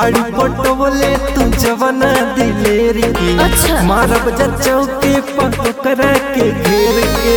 बाड़ी पटोले तू जवाना दिलेरी की अच्छा। मारब जा चौके पकड़ा के घेर के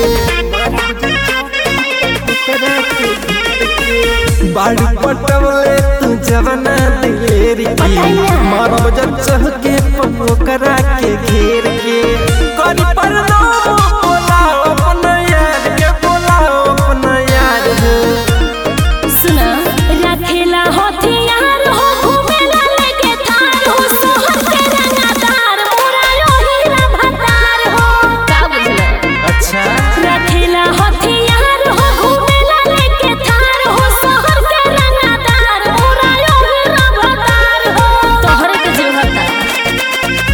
पकड़ा के घेर के। बाड़ी पटोले तू जवाना दिलेरी की पटाइया। मारब जा चौके पकड़ा के घेर के करी पर बोलाओ अपना यार के बोलाओ अपना यार हो। सुना रखेला हथियार हो घूमेला लेके थार हो सोहर के रंगादार मोरा यो हीरा भतार हो का बुझला अच्छा रखेला हथियार हो घूमेला लेके थार हो सोहर के रंगादार मोरा यो हीरा भतार हो तोहरे के जो हता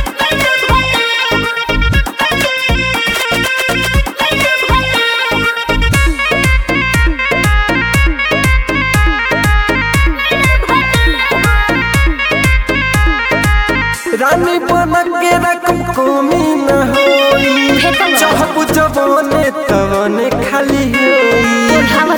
रानी बन के रकम कमी न होई फेंकल बा। चाहबू जवाने तवने खाली होई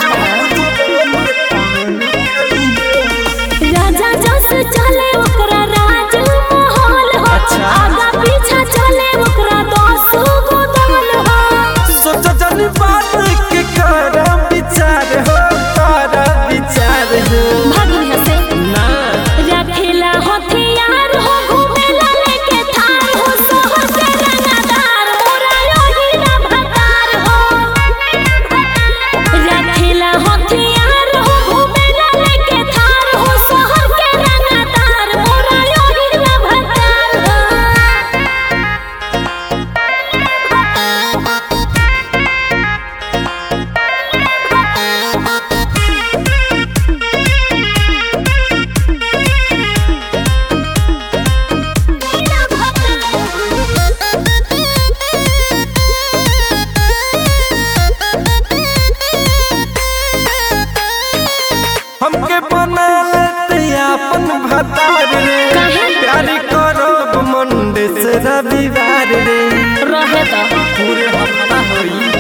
राजा जस चले ओकरा राज महल हो अच्छा। आगा पीछा चले ओकरा दस गो दल हो सोच जनी बात के कर विचार हो कर विचार हो भागी हसे ना रखेला हथियार हो घूमेला लेके थार हो सोहर के रंगादार मोरा यो हीरा भतार हो रखेला हथियार हो घूमेला लेके थार हो सोहर के रंगादार मोरा यो हीरा भतार हो हमके बना लेते अपन भतार रे काहे? प्यार करब मंडे से रविवार रे रहे तो पूरे हफ्ता होई